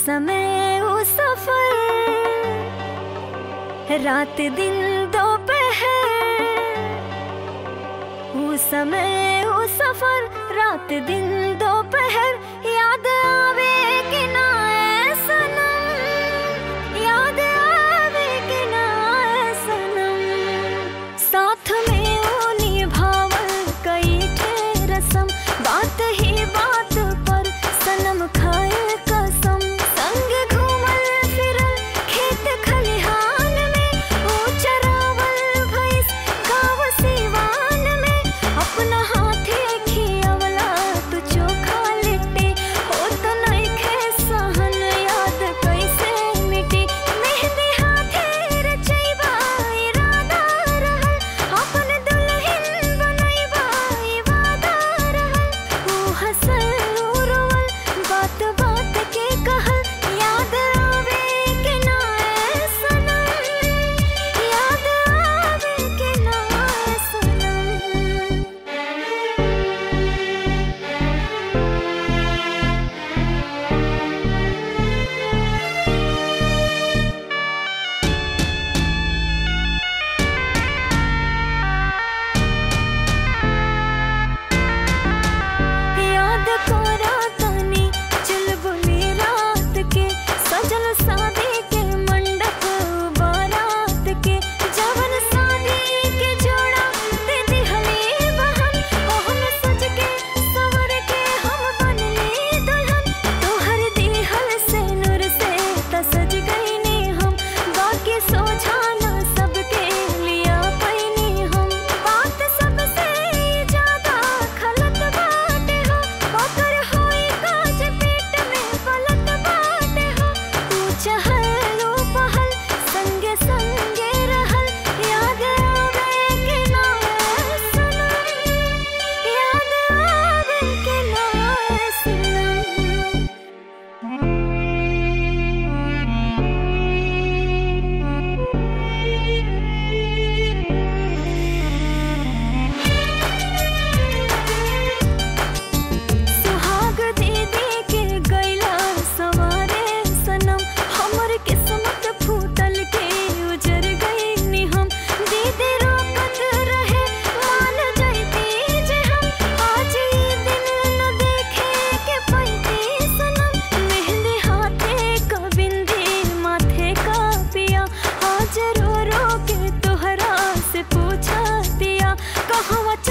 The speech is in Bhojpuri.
समय वो सफर रात दिन दोपहर वो समय वो सफर रात दिन दोपहर याद आवे कि ना ऐ सनम याद आवे कि ना ऐ सनम साथ में वो निभावल कई ठे रसम बात ही बात पर सनम खाए कसम संग घूमल फिरल खेत खलिहान में ओ चरावल भैंस गाँव सिवान में अपना हाथे खियवला तू चोखा लिट्टी हो तो नइखे सहन याद कैसे मिटी मेहंदी हाथे रचैबा इरादा रहल अपन दुल्हन बनैबा वादा रहल ओ हंसल ओ रोवल बात बात के कहल याद आवे कि ना ऐ सनम याद आवे कि ना ऐ सनम याद करा तनी चुलबुली रात के सजल शादी के मंडप बारात के जवन शादी के जोड़ा दे दिहली बहन ओहन सज के सवर के हम बनली दुल्हन तोहर दिहल से नूर से त सज गईनी हम बाकी सोझा ना सबके लिया पैनी हम बात सबसे ज्यादा खलत बाटे हो ओकर होई काज पेट में पलत बाटे हो तू चहल ओ पहल संगे संगे रहल याद आवे कि ना ऐ सनम याद आवे कि ना ऐ सनम सुहाग दीदी के गैला सवारे सनम हमर किस्मत फूटल के उजर गईनी हम दीदी रोकत रहे मान जैती जे हम आज ई दिन न देखे के पैती सनम मेहंदी हाथे का बिंदी माथे का पिया आज रो रो के तोहरा से पूछा दिया कहवा